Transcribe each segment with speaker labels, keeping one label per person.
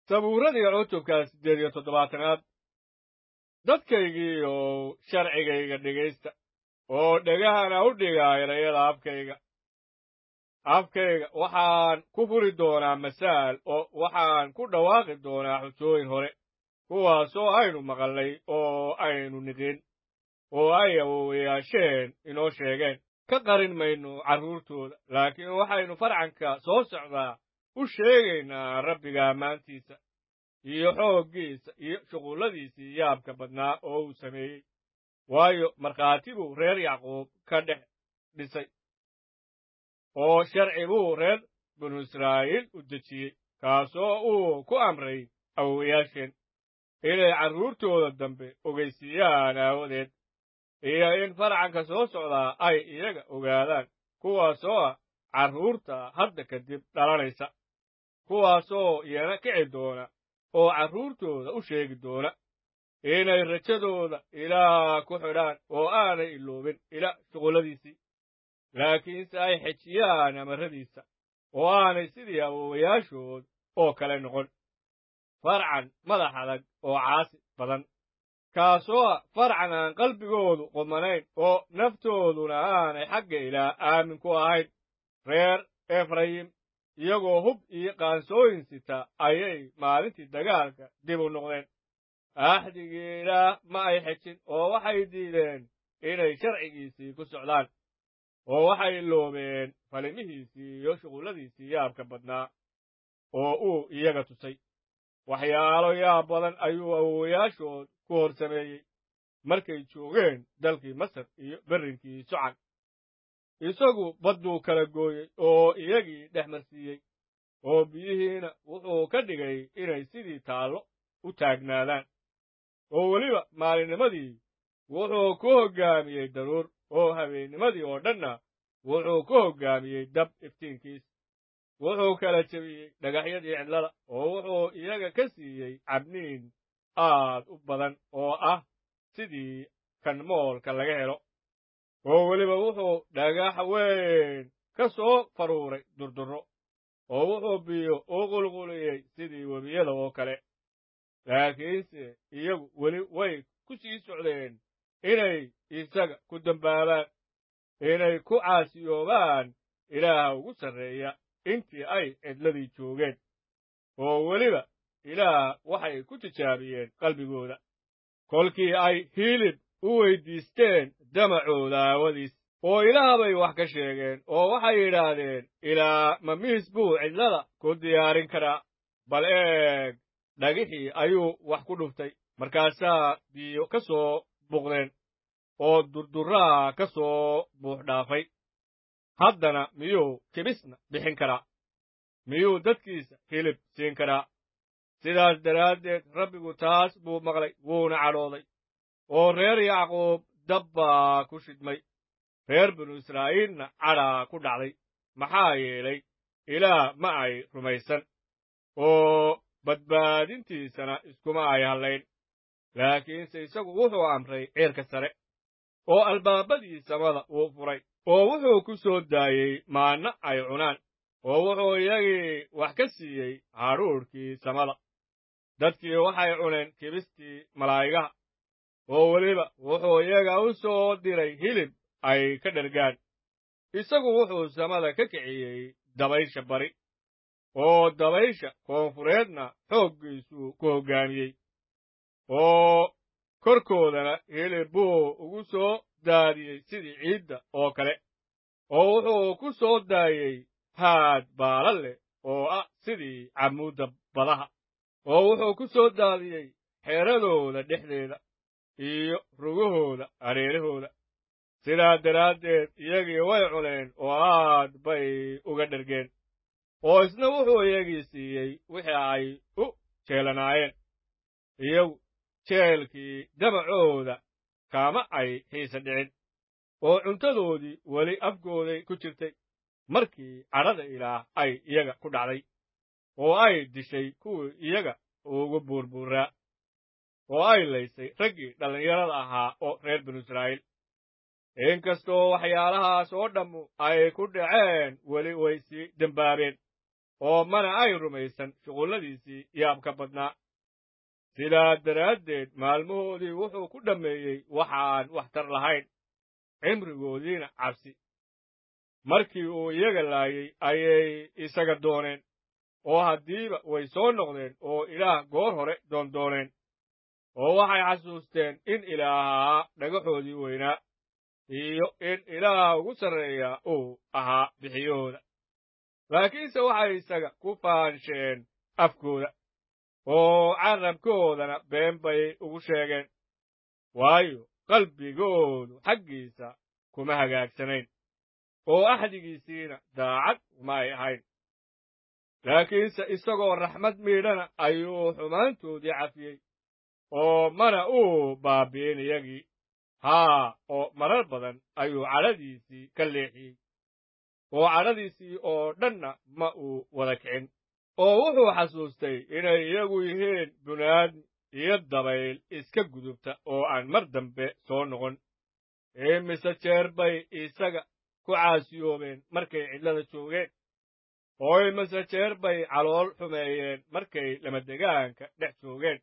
Speaker 1: sabuuradii cutubka siddeed iyo toddobaatanaad dadkaygiiyow sharcigayga dhegaysta oo dhegahana u dhiga erayada afkayga afkayga waxaan ku furi doonaa masaal oo waxaan ku dhawaaqi doonaa xujooyin hore kuwaasoo aynu maqalnay oo aynu niqin oo ay awowayaasheen inoo sheegeen ka qarin mayno carruurtooda laakiin waxaynu farcanka soo socdaa u sheegaynaa rabbiga ammaantiisa iyo xooggiisa iyo shuqulladiisii yaabka badnaa oo uu sameeyey waayo markhaati buu reer yacquub ka dhex dhisay oo sharci buu reer binu israa'iil u dejiyey kaasoo uu ku amray awowayaasheen inay carruurtooda dambe ogaysiiyaan aawadeed iyo in farcanka soo socdaa ay iyaga ogaadaan kuwaasoo ah carruurta hadda kadib dhalanaysa kuwaasoo iyana kici doona oo carruurtooda u sheegi doona inay rajadooda ilaah ku xidhaan oo aanay iloobin ila shuqulladiisii laakiinse ay xejiyaan amarradiisa oo aanay sidii awowayaashood oo kale noqon farcan madax adag oo caasi badan kaasoo ah farcan aan qalbigoodu qumanayn oo naftooduna aanay xagga ilaah aamin ku ahayn reer efrayim iyagoo hub iyo qaansooyin sita ayay maalintii dagaalka dib u noqdeen axdigii ilaah ma ay xejin oo waxay diideen inay sharcigiisii ku socdaan oo waxay loobeen falimihiisii iyo shuqulladiisii yaabka badnaa oo uu iyaga tusay waxyaalo yaab badan ayuu awowayaashood ku hor sameeyey markay joogeen dalkii masar iyo berrinkii socan isagu badduu kala gooyey oo iyagii dhex marsiiyey oo biyihiina wuxuu ka dhigay inay sidii taallo u taagnaadaan oo weliba maalinnimadii wuxuu ku hoggaamiyey daruur oo habeennimadii oo dhanna wuxuu ku hoggaamiyey dab iftiinkiis wuxuu kala jebiyey dhagaxyadii cidlada oo wuxuu iyaga ka siiyey cabniin aad u badan oo ah sidii kan moolka laga helo oo weliba wuxuu dhagax weyn ka soo faruuray durdurro oo wuxuu biyo u qulquliyey sidii webiyada oo kale laakiinse iyagu weli way ku sii socdeen inay isaga ku dembaabaan inay ku caasiyoobaan ilaaha ugu sarreeya intii ay cidladii joogeen oo weliba ilaah waxay ku tijaabiyeen qalbigooda kolkii ay hiilib u weyddiisteen damacooda aawadiis oo ilaah bay wax ka sheegeen oo waxay yidhaahdeen ilaa ma miis buu cidlada ku diyaarin karaa bal eeg dhagixii ayuu wax ku dhuftay markaasaa biyo ka soo buqdeen oo durdurraa ka soo buux dhaafay haddana miyuu kibisna bixin karaa miyuu dadkiisa hilib siin karaa sidaas daraaddeed rabbigu taas buu maqlay wuuna cadhooday oo reer yacquub dab baa ku shidmay reer binu israa'iilna cadhaa ku dhacday maxaa yeelay ilaah ma ay rumaysan oo badbaadintiisana iskuma ay hadlayn laakiinse isagu wuxuu amray ceerka sare oo albaabadii samada uu furay oo wuxuu ku soo daayey maanna ay cunaan oo wuxuu iyagii wax ka siiyey hadhuudhkii samada dadkii waxay cuneen kibistii malaa'igaha oo weliba wuxuu iyaga u soo diray hilib ay ka dhergaan isagu wuxuu samada ka kiciyey dabaysha bari oo dabaysha koonfureedna xooggiisuu ku hoggaamiyey oo korkoodana hilib buu ugu soo daadiyey sidii ciidda oo kale oo wuxuu ku soo daayey haad baala leh oo ah sidii cammuudda badaha oo wuxuu ku soo daadiyey xeeradooda dhexdeeda iyo rugahooda hareerahooda sidaa daraaddeed iyagii way cuneen oo aad bay uga dhergeen oo isna wuxuu iyagii siiyey wixii ay u jeelanaayeen iyagu jeelkii damacooda kaama ay xiisa dhicin oo cuntadoodii weli afkooday ku jirtay markii cadhada ilaah ay iyaga ku dhacday oo ay dishay kuwii iyaga ugu buurbuuraa oo ay laysay raggii dhallinyarada ahaa oo reer binu israa'iil inkastoo waxyaalahaas oo dhammu ay ku dhaceen weli way sii dembaabeen oo mana ay rumaysan shuqulladiisii yaabka badnaa sidaa daraaddeed maalmahoodii wuxuu ku dhammeeyey waxaan waxtar lahayn cimrigoodiina cabsi markii uu iyaga laayey ayay isaga dooneen oo haddiiba way soo noqdeen oo ilaah goor hore doondooneen oo waxay xasuusteen in ilaahaa dhagaxoodii weynaa iyo in ilaaha ugu sarreeyaa uu ahaa bixiyahooda laakiinse waxay isaga ku faansheen afkooda oo carrabkoodana been bay ugu sheegeen waayo qalbigoodu xaggiisa kuma hagaagsanayn oo axdigiisiina daacad uma ay ahayn laakiinse isagoo raxmad miidhana ayuu xumaantoodii cafiyey oo mana uu baabi'in iyagii haa oo marar badan ayuu cadhadiisii ka leexiyey oo cadhadiisii oo dhanna ma uu wada kicin oo wuxuu xasuustay inay iyagu yihiin bunaadmi iyo dabayl iska gudubta oo aan mar dambe soo noqon imise jeer bay isaga ku caasiyoobeen markay cidlada joogeen oo imise jeer bay calool xumeeyeen markay lamadegaanka dhex joogeen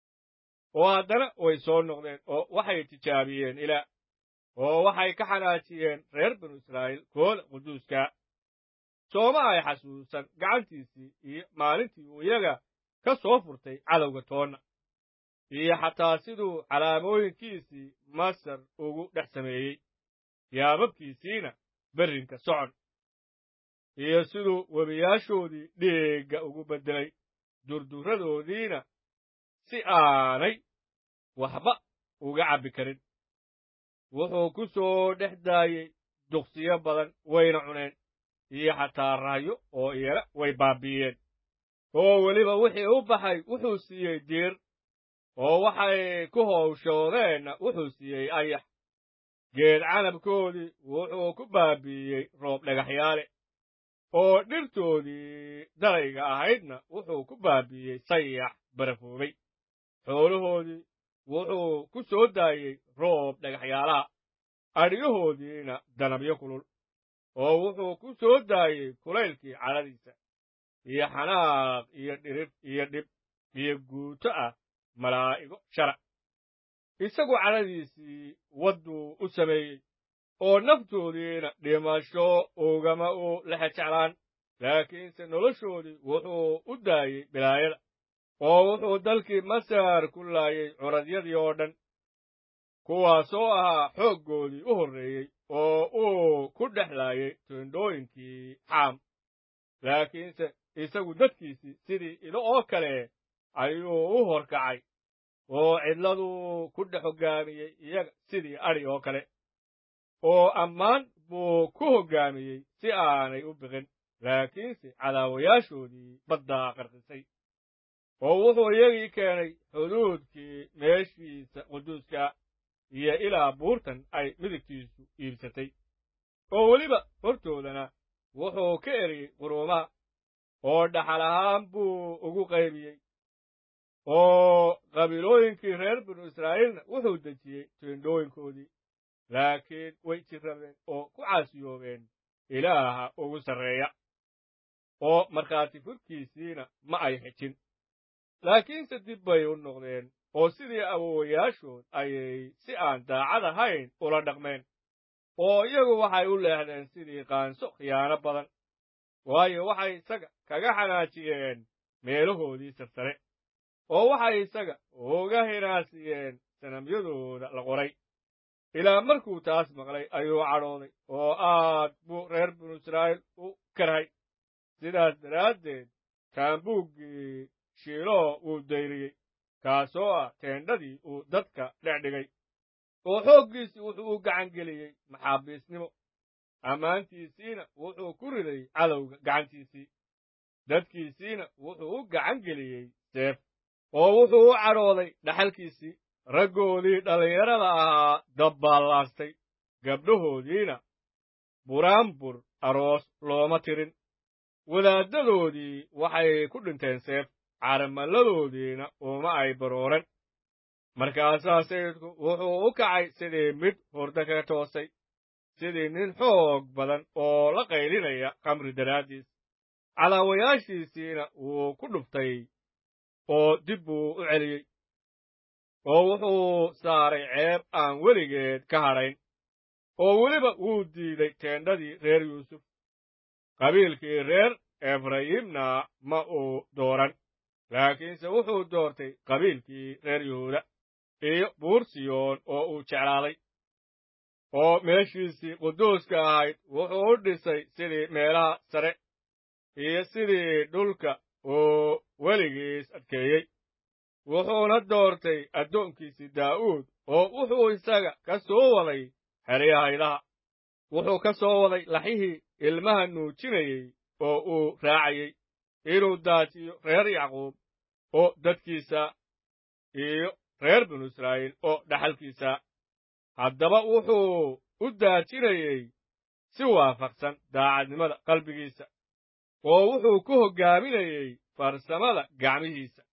Speaker 1: oo haddana way soo noqdeen oo waxay tijaabiyeen ilaah oo waxay ka xanaajiyeen reer binu israa'iil kooda quduuska sooma ay xasuusan gacantiisii iyo maalintii uu iyaga ka soo furtay cadowga toonna iyo xataa siduu calaamooyinkiisii masar ugu dhex sameeyey yaababkiisiina berrinka socon iyo siduu webiyaashoodii dhiigga ugu beddelay durdurradoodiina si aanay waxba uga cabbi karin wuxuu ku soo dhex daayey duqsiyo badan wayna cuneen iyo xataa raahyo oo iyana way baabi'iyeen oo weliba wixii u baxay wuxuu siiyey diir oo waxay ku howshoodeenna wuxuu siiyey ayax geed canabkoodii wuxuu ku baabi'iyey roob dhagaxyaale oo dhirtoodii darayga ahaydna wuxuu ku baabi'iyey sayax barafoobay xoolahoodii wuxuu ku soo daayey roob dhagaxyaalaha adhyahoodiina danabyo kulul oo wuxuu ku soo daayey kulaylkii cadhadiisa iyo xanaaq iyo dhirib iyo dhib iyo guuto ah malaa'igo shara isagu cadhadiisii wadduu u sameeyey oo naftoodiina dhimasho ugama u lexe jeclaan laakiinse noloshoodii wuxuu u daayey bilaayada oo wuxuu dalkii masar ku laayey curadyadii oo dhan kuwaasoo ahaa xooggoodii u horreeyey oo uu ku dhex laayey tindhooyinkii xaam laakiinse isagu dadkiisii sidii ido oo kale ayuu u horkacay oo cidladuu ku dhex hoggaamiyey iyaga sidii adhi oo kale oo ammaan buu ku hoggaamiyey si aanay u biqin laakiinse cadaawayaashoodii baddaa qarqisay oo wuxuu iyagii keenay xuduudkii meeshiisa quduuska iyo ilaa buurtan ay midigtiisu iibsatay oo weliba hortoodana wuxuu ka eriyey quruumaha oo dhaxal ahaan buu ugu qaybiyey oo qabiilooyinkii reer binu israa'iilna wuxuu dejiyey tiindhooyinkoodii laakiin way jirrabeen oo ku caasiyoobeen ilaaha ugu sarreeya oo markhaati furkiisiina ma ay xejin laakiinse dib bay u noqdeen oo sidii awowayaashood ayay si aan daacad ahayn ula dhaqmeen oo iyagu waxay u leexdeen sidii qaanso khiyaano badan waayo waxay isaga kaga xanaajiyeen meelahoodii sarsare oo waxay isaga uga hinaasiyeen sanamyadooda la qoray ilaa markuu taas maqlay ayuu cadhooday oo aad buu reer binu israa'iil u karhay sidaas daraaddeed taambuuggii shiiloo wuu dayriyey kaasoo ah teendhadii uu dadka dhexdhigay oo xooggiisii wuxuu u gacan geliyey maxaabiisnimo ammaantiisiina wuxuu ku riday cadowga gacantiisii dadkiisiina wuxuu u gacan geliyey seef oo wuxuu u cadhooday dhaxalkiisii raggoodii dhallinyarada ahaa dabbaallaastay gabdhahoodiina buraanbur aroos looma tirin wadaaddadoodii waxay ku dhinteen seef caramalladoodiina uma ay barooran markaasaa sayidku wuxuu u kacay sidii mid hurdo kaga toosay sidii nin xoog badan oo la qaylinaya khamri daraaddiis calaawayaashiisiina wuu ku dhuftay oo dib buu u celiyey oo wuxuu saaray ceeb aan weligeed ka hadhayn oo weliba wuu diiday teendhadii reer yuusuf qabiilkii reer efrayimna ma uu dooran laakiinse wuxuu doortay qabiilkii reer yuhuuda iyo buur siyoon oo uu jeclaaday oo meeshiisii quduuska ahayd wuxuu u dhisay sidii meelaha sare iyo sidii dhulka uu weligiis adkeeyey wuxuuna doortay addoonkiisii daa'uud oo wuxuu isaga ka soo waday xeryahaydaha wuxuu ka soo waday laxihii ilmaha nuujinayey oo uu raacayey inuu daajiyo reer yacquub oo dadkiisa iyo reer binu israa'iil oo dhaxalkiisa haddaba wuxuu u daajinayey si waafaqsan daacadnimada qalbigiisa oo wuxuu ku hoggaaminayey farsamada gacmihiisa